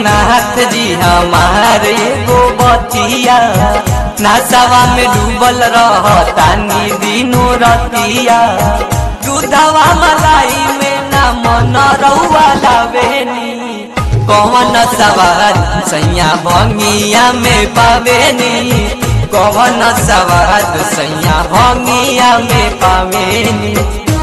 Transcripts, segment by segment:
दीनानाथ जी हमारे गो बतिया नासावा में डूबल रहतानी दिनो रतिया दूधवा मलाई में ना मन रउआ लावेनी कौन सवार सैया भंगिया में पावेनी कौन सवार सैया भंगिया में पावेनी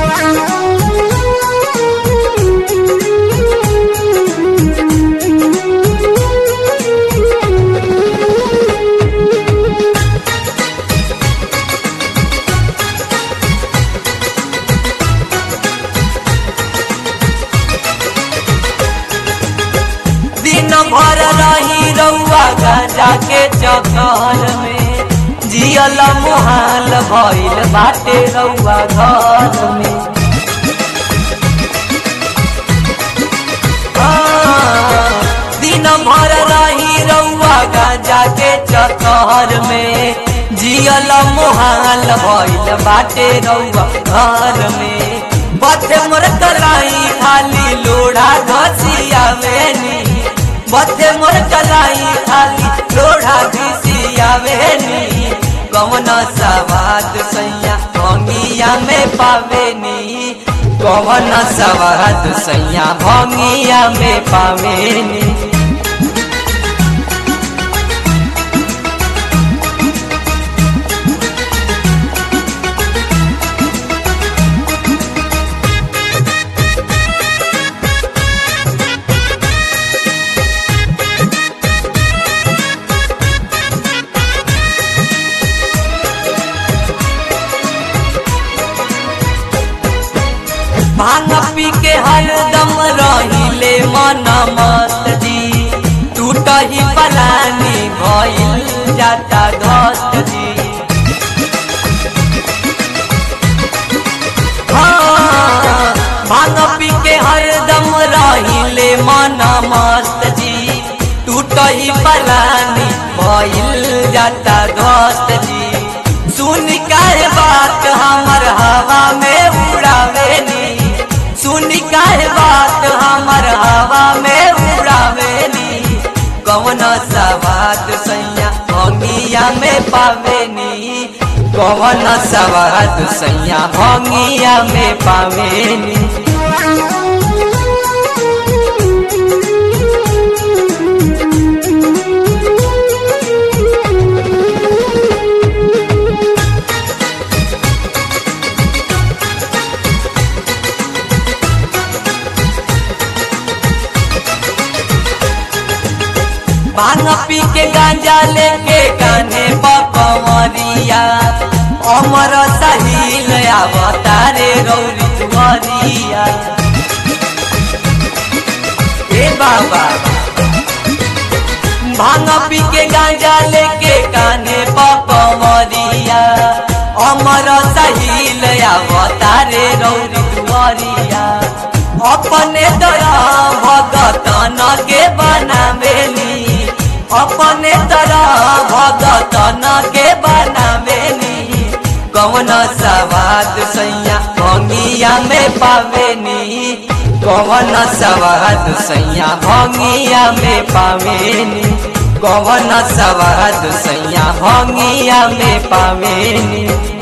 दिन भर रही रउआ गाजा के चक्कर में जियल मुहाल भइल बाटे रउआ घर में हाँ, दिन भर रही रउआ गाजा के चक्कर में जियल मुहाल भइल बाटे रउआ घर में बथे मोर कलाई खाली लोढ़ा घसिया वेनी बथे मोर कलाई खाली लोढ़ा घसिया वेनी कौन सवाद सैया भंगिया में पावेनी कौन सवाद सैया भंगिया में पावेनी भांग पी के हरदम रहिले मन मत जी टूट ही पलानी भइल जाता घट जी हाँ, भांग पी के हरदम रहिले मन मस्त जी टूट ही पलानी भइल जाता घट जी सुन काहे बात हमर हवा में उड़ावेनी सुन काहे बात हमर हवा में उड़ावेनी कौन सवाद सैया भंगिया में पावेनी कौन सवाद सैया भंगिया में पावेनी भांग पी के गांजा लेके काने पकवरिया अमर सहील अवतारे गौरी तुवरिया ए बाबा भांग पी के गांजा लेके काने पकवरिया अमर सहील अवतारे गौरी तुवरिया अपने तरह भगतन के बनावेली अपने तरह भगतन के बनावेनी कौन सवाद सैया भंगिया में पावेनी कौन सवाद सैया भंगिया में पावेनी कौन सवाद सैया भंगिया में पावेनी